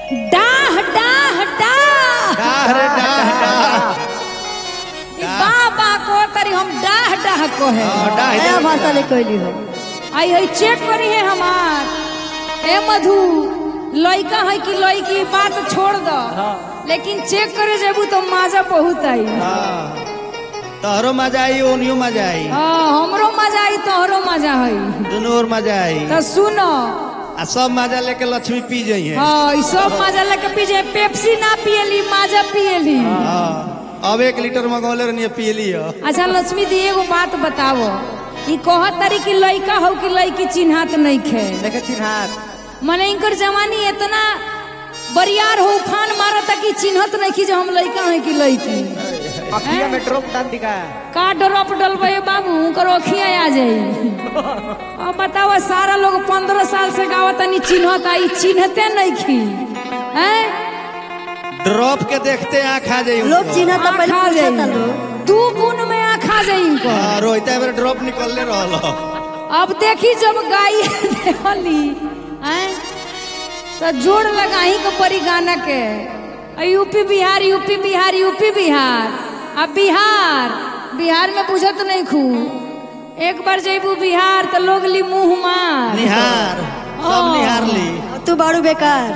डाह डाह डाह डाह रे डाह डाह ई बाबा को तरी हम डाह डाह को है हाँ, डाह नया डाह भाषा ले कहली हो आई है चेक करी है हमार ए मधु लइका है कि लइकी बात छोड़ दो लेकिन चेक करे जेबू तो मजा बहुत आई हाँ तोहरो मजा आई ओनियो मजा आई हाँ हमरो मजा आई तोहरो मजा है दुनू और मजा आई तो सुनो आ सब मजा लेके लक्ष्मी पी जाइए हाँ ई सब मजा लेके पीजे पेप्सी ना पियली मजा पियली हाँ अब एक लीटर मंगौले रहनी पी लियो अच्छा लक्ष्मी दी एगो बात बतावो ई कहत तारी कि लइका हो कि लइकी चिन्हात नहीं खे देखे चिन्हार मने इनकर जवानी इतना बरियार हो उफान मारता कि चिन्हत नहीं कि जो हम लइका है कि लइकी अखिया में ड्रॉप डाल दिखा का ड्रॉप डलबे बाबू उनकर ओखिया आ जाई अब बताओ सारा लोग पंद्रह साल से गावत नहीं चिन्हत आई चिन्हते नहीं खी हैं ड्रॉप के देखते आँख आ जाई लोग चिन्ह तो पहले आँख आ पूछता जाई लोग दू गुण में आँख आ जाई इनको हाँ रोहित एबर ड्रॉप निकलने रहल अब देखी जब गाई देवली हैं तो जोड़ लगाही के परी गाना के आ UP Bihar UP Bihar UP Bihar अब बिहार बिहार में बुझत नहीं खू एक बार जेबू बिहार तो लोग ली मुंह मार निहार सब हाँ। निहार ली तू बारू बेकार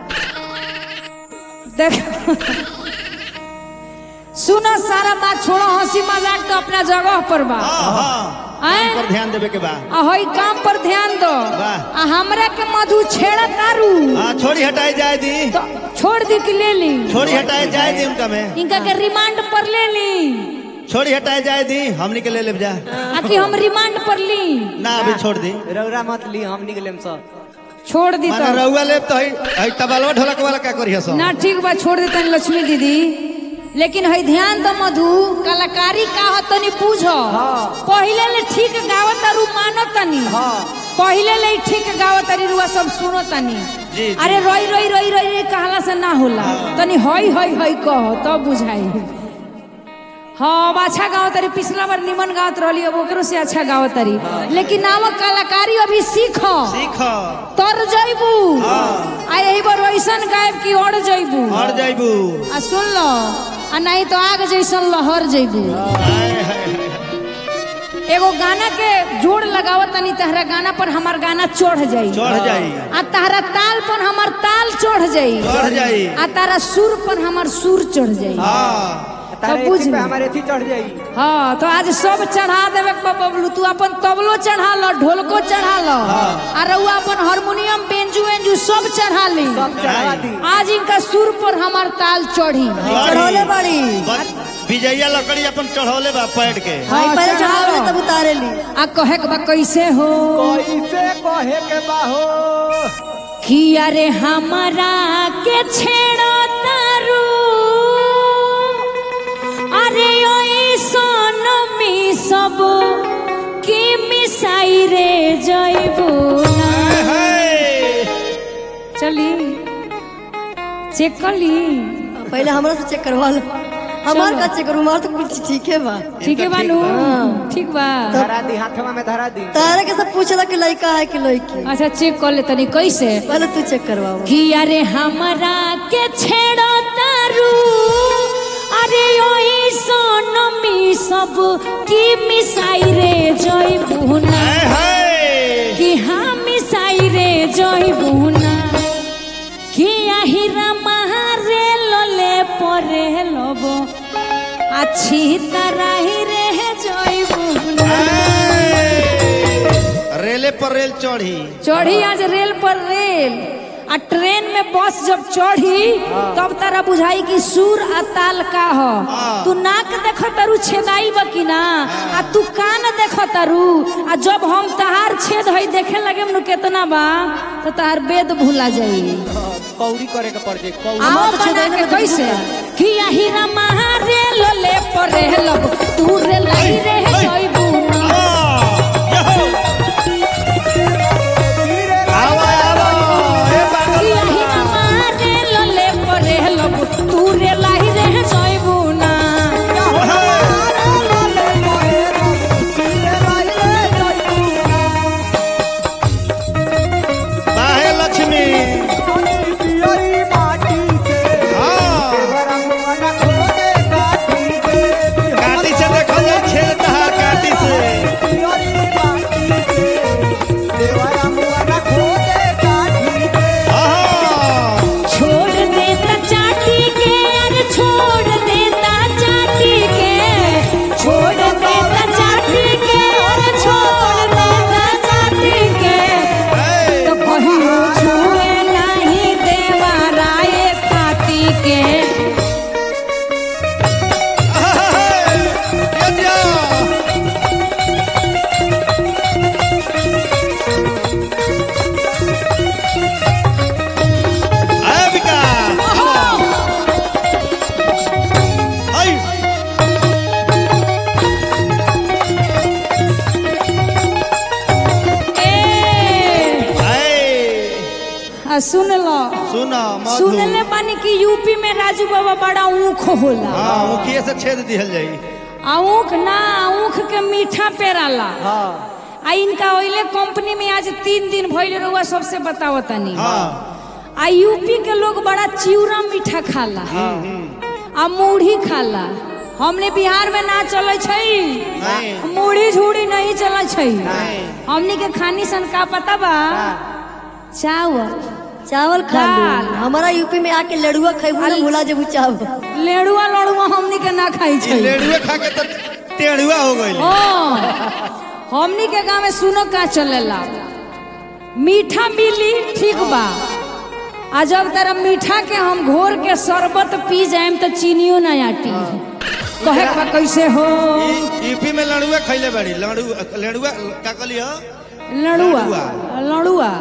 देख सुनो सारा बात छोड़ो हंसी मजाक तो अपना जगह पर बा हाँ हाँ हैं? पर ध्यान देवे के बा आ हई काम पर ध्यान दो वाह। आ हमरा के मधु छेड़ा तारू हाँ छोड़ी हटाई जाए दी तो छोड़ दी कि ले ली छोड़ी हटाए जाए दी उनका में इनका के रिमांड पर ले ली छोड़ी हटाए जाए दी हमनी के ले ले जा आकि हम रिमांड पर ली ना अभी छोड़ दी रौरा मत ली हम निकले सब छोड़ दी माने तो रउआ लेब तो हई हई तबलवा ढोलक वाला का करिया सब ना ठीक बा छोड़ देता लक्ष्मी दीदी लेकिन हई ध्यान दो मधु कलाकारी का हो तनी पूछो पहिले ले ठीक गावत तारू मानो तनी पहिले ले ठीक गावत तारी रुआ सब सुनो तनी जी, जी। अरे रोई रोई रोई रोई रोई कहला से ना होला तनी हई हई हई कहो तब बुझाई हाँ अब अच्छा गावत तारी पिछला बार निमन गावत रहली अब ओकरो से अच्छा गावत तारी लेकिन नाम कलाकारी अभी सीखो सीख तर जइबू आ यही बार वैसन गायब की और जइबू और जाइबू आ सुन लो आ नहीं तो आग जैसन लहर जइबू हाय, हाय, हाय। एगो गाना के जोड़ लगावत तनी तहरा गाना पर हमार गाना चढ़ जाई चढ़ जाई आ तहरा ताल पर हमार ताल चढ़ जाई चढ़ जाई आ तारा सुर पर हमार सुर चढ़ जाई हाँ तारे बुझ एथी पे ली। हमारे एथी चढ़ जाई हाँ तो आज सब चढ़ा देवे के बा बबलू तू अपन तबलो चढ़ा लो ढोलको चढ़ा लो आ रउआ अपन हारमोनियम बेंजू वेंजू सब चढ़ा ली सब चढ़ा दी आज इनका सुर पर हमार ताल चढ़ी चढ़ौले बाड़ी बस विजया लकड़ी अपन चढ़ौले बा पैड के हाँ, भाई पहले चढ़ाओ। चढ़ावे तब उतारे ली आ कहे के बा कैसे हो कैसे कहे के बाहो कि अरे हमारा के छेड़ो तारू अरे ओई सोनमी सब की मिसाई रे जइबू ना हाय। चली चेक कर ली पहले हमरा से चेक करवा लो हमार का चेक करू हमार तो कुछ ठीक है बा ठीक है बानू ठीक बा धरा दी हाथवा में धरा दी तारे के सब पूछला कि लड़का है कि लड़की अच्छा चेक कर ले तनी कैसे पहले तू चेक करवाओ कि अरे हमरा के छेड़ो तारू अरे ओई सोनमी सब की मिसाई रे जइबू ना हाय, हाय। कि हाँ मिसाई रे जइबू ना कि আহিरा मारे लले परे लब अच्छी तरह ही रे जइबू ना हाय। रेले पर रेल चढ़ी चढ़ी आज रेल पर रेल आ ट्रेन में बस जब चढ़ी तब तारा बुझाई कि सुर आ ताल का हो तू नाक देख तारू छेदाई बकी ना आ तू कान देख तारू आ जब हम तहार छेद हई देखे लगे नु केतना बा तो तहार वेद भूला जाई कौड़ी करे के पड़ जाई कौड़ी आओ हमार तो बना छेदाई के में तो कैसे भूला। कि আহিरा महारे लले पर लब तू रे लाई रे जइबू ना आवा आवा ए पागल कि আহিरा मारे लले पर लब तू रे लाई रे जइबू ना बाहे लक्ष्मी पियरी बा आ सुन लो सुन मधु सुनले बानी कि यूपी में राजू बाबा बड़ा ऊख होला हाँ मुखिए से छेद दिहल जाई आ ऊख ना ऊख के मीठा पेराला हाँ आ इनका ओइले कंपनी में आज तीन दिन भइल रहुआ सबसे बताओ तनी हाँ आ यूपी के लोग बड़ा चिवड़ा मीठा खाला आ मूढ़ी खाला हमने बिहार में ना चले छई नहीं मूढ़ी झूड़ी नहीं चले छई नहीं हमनी के खानी सन का पता बा चावल चावल खा दाल। लो हमारा यूपी में आके लड़ुआ खेबू ना भुला जेबू चावल लेड़ुआ लड़ुआ हमनी के ना खाई ई छई लेडुए खा के तो टेढ़ुआ हो गई ओ हमनी के गांव में सुनो का चलेला मीठा मिली ठीक बा आ जब तरह मीठा के हम घोर के शरबत पी जाएम तो चीनियो ना आटी कहे के बा कैसे हो यूपी में लड़ुआ खैले बड़ी लड़ुआ लड़ुआ का कहली हो लड़ुआ लड़ुआ। लड़ुआ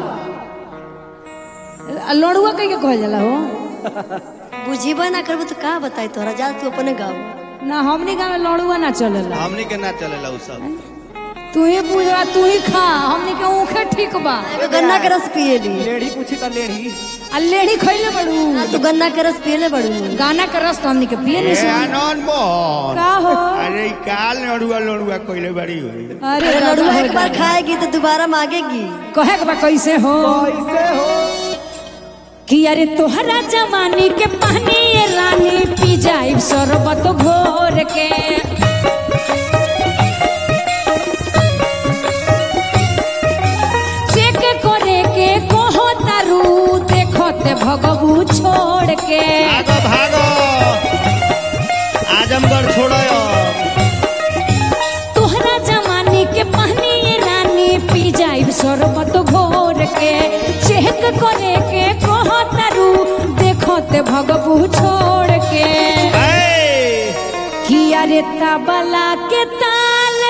लड़ुआ कह के कहल जाला हो बुझीबा ना करबू तो का बताई तोरा जा तू अपने गाँव ना हमनी गांव में लड़ुआ ना चलेला हमनी के ना चलेला उ सब तू ही पूजा तू ही खा हमनी के ऊखे ठीक बा एगो गन्ना के रस पिए ली लेढ़ी पूछी तो लेढ़ी आ लेढ़ी खइले बड़ू ना तू गन्ना के रस पिए ले बड़ू गाना के रस तो हमनी के पिए नहीं ए सन। आनंद मोहन का हो अरे ई काल लड़ुआ लड़ुआ कइले बड़ी हुई अरे अरे दादा लड़ुआ हो एक बार खाएगी तो दोबारा मांगेगी कहे के बा कैसे हो कैसे हो कि अरे तोहरा जवानी के पानी ये रानी पी जाई शरबत घोर के चेक करे के कहो तारू देखते भगबू छोड़ के भागो भागो आजमगढ़ छोड़ो तोहरा जवानी के पानी ये रानी पी जाई शरबत घोर के चेक करे के कहो तारू देखते भगबू छोड़ के ए किया रे तबला के ताल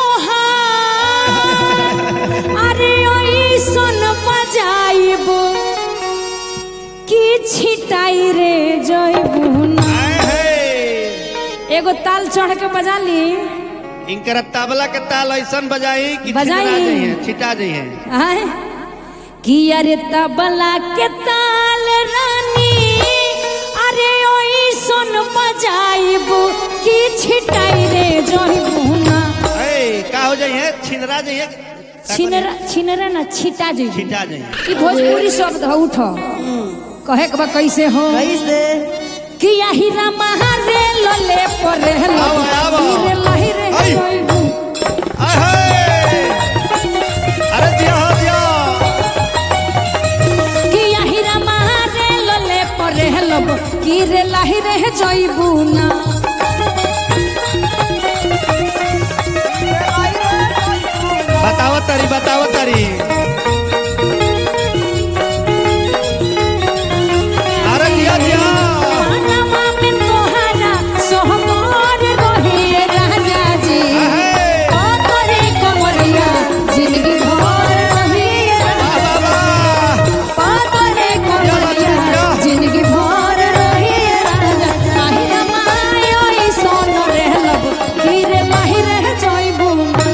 तोहार अरे ओई सुन बजाइबो की छिटाई रे जइबू ना आए हे एगो ताल चढ़ के बजा ली इनकर तबला के ताल ऐसन बजाई कि बजाई। छिटा जाइए छिटा जाइए आय किया रे तबला के ताल रानी अरे ओई सुन बजाइबो की छिटाई रे जइबू ना ए का हो जाइए छिनरा जाइए छिनरा छिनरा ना छिटा जइबू छिटा जाइए ई भोजपुरी शब्द ह उठ कहे के बा कैसे हो कैसे कि हीरा महारे लले पर आवा, आवा। हीरे लहिरे आई। जइबू आए हे अरे दिया हो दिया कि हीरा महारे लले पर लब हीरे लहिरे जइबू ना बताओ तरी बताओ तरी अरे दिया दिया आनमा में तोहरा सोहबर रहे राजा जी आहे। ओ करे कमरिया जिंदगी भर रहे वाह, वाह, वाह। पागले कमरिया जिंदगी भर रही राजा ताहिरा मायो ई सोन रहलब हीरे माहिर जइबू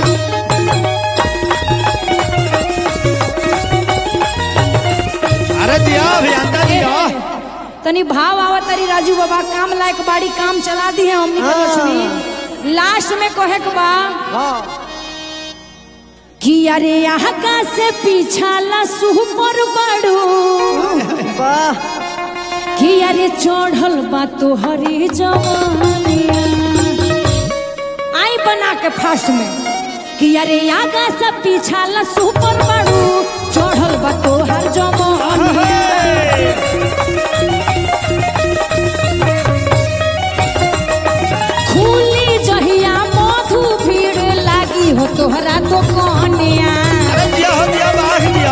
अरे दिया अभियंता दिया तनी भाव आवा तरी राजू बाबा काम लायक बाड़ी काम चला दी है हमनी के लक्ष्मी लास्ट में कहे के बा हाँ कि अरे यहाँ का से पीछा ला सुपर बड़ू वाह कि अरे चढ़ल बा तोहरी जवानिया आई बना के फास्ट में कि अरे आगा से पीछा ला सुपर बड़ू चढ़ल बा तोहर जवानिया खुली जहिया मधु भीड़ लागी हो तोहरा दुकानिया अरे दिया हो दिया बाघ दिया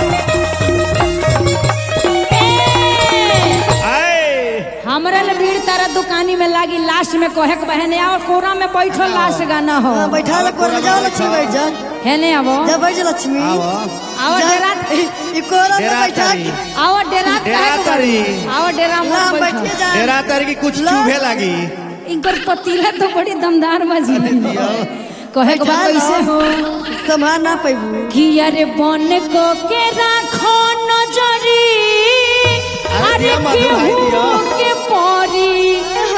ए, आए हमरा ले भीड़ तारा दुकानी में लागी लास्ट में कहे के बहने आओ कोरा में बैठो लास्ट गाना हो हाँ, बैठा ले कोर में जाओ लक्ष्मी बैठ जा है ने आवो जा बैठ जा लक्ष्मी आओ आओ जा, डेरा ई कोरा में डेरा बैठा तारी के- आओ डेरा डेरा काहे के तारी। बैठो? आओ डेरा ला में बैठिए बैठो जा डेरा तारी की कुछ ला। चूहे लगी इनकर पतीला तो बड़ी दमदार बजी कहे के बा बैठा कैसे लो। हो संभाल ना पैबू कि अरे बन को के राखो नजरी मधु भाई दिया के परी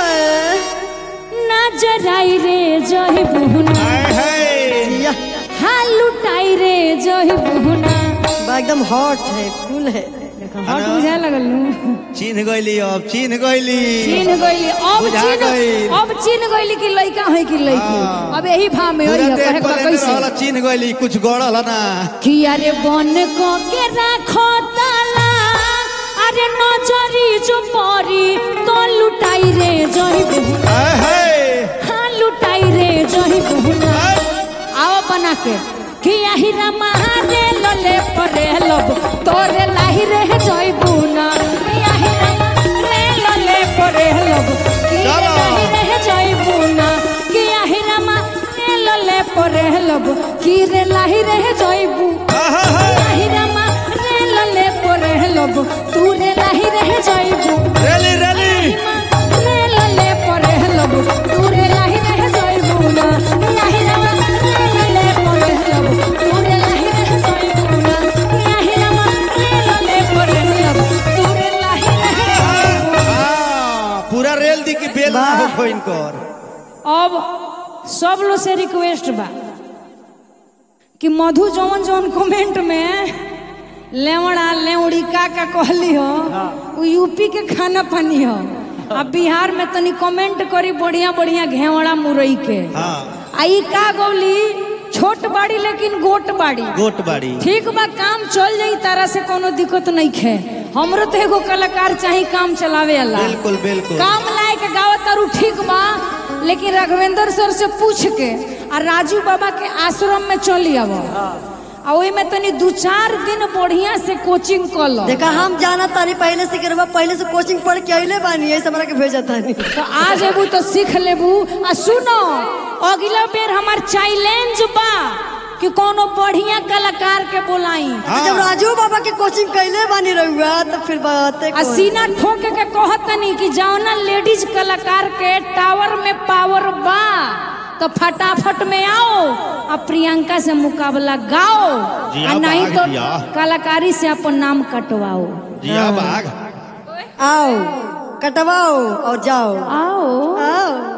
नजर आई रे जही बुहना हाय हाय या हाल लुटाई रे जही बुहना बा एकदम हॉट है कूल है हट बुझाए लगल नु चिन्ह गइली अब चिन्ह गइली चीन गइली अब बुझा चीन गइल। अब चीन गइली कि लइका है कि लइकी हाँ। अब यही भाव में पूरा होई है देह कहे का पलेने कैसे रहल चिन्ह गइली कुछ गड़ल ना कि अरे बन को के राखो ताला अरे नजरी जो परी तो लुटाई रे जही बुहना हाय हाय हाँ लुटाई रे जही बुहना आओ बना के कि आही रमा रे लले परे लब तोरे लाही रे जई बुना कि आही रमा रे लले परे लब कि चलो। लाही रे जई बुना कि आही रमा रे लले परे लब कि रे लाही रे जई बु आहा, हा। लाही रमा रे लले परे लब तू रे लाही रे जई बु रेली रेली रे लले परे लब तू रे लाही रे जई बुना लाही रमा रे लले परे लब तू रे लाही रे जई बुना लाही रमा रे लले परे लब तू रे लाही रे जई बुना हाँ, पूरा रेल दी की बेल ना वाह। हो इनकर अब सब लोग से रिक्वेस्ट बा कि मधु जौन जौन कमेंट में लेवड़ा लेवड़ी का का कहली हो उ यूपी के खाना पानी हो आ बिहार में तनी कमेंट करी बढ़िया बढ़िया घेवड़ा मुरई के हाँ आ ई का गौली छोट बाड़ी लेकिन गोट बाड़ी गोट बाड़ी ठीक बा काम चल जाई तारा से कोनो दिक्कत नहीं खे हमरो तो एगो कलाकार चाही काम चलावे वाला बिल्कुल बिल्कुल काम लायक गावत तारू ठीक बा लेकिन राघवेंद्र सर से पूछ के आ राजू बाबा के आश्रम में चली आव आ ओई में तनी दू चार दिन बढ़िया से कोचिंग कर लो देखा हम जाना तानी पहले से करवा पहले से कोचिंग पढ़ के अइले बानी ऐसे हमरा के भेजा तानी तो आज अबू तो सीख लेबू आ सुनो अगला बेर हमार चैलेंज बा कि कोनो बढ़िया कलाकार के बोलाई जब राजू बाबा के कोचिंग कैले बानी रहुआ तो फिर बातें आ कौन? सीना ठोके के कहतनी कि जौना लेडीज कलाकार के टावर में पावर बा तो फटाफट में आओ आ प्रियंका से मुकाबला गाओ जिया आ नहीं बाघ तो जिया। कलाकारी से अपन नाम कटवाओ जिया बाघ आओ कटवाओ और जाओ आओ आओ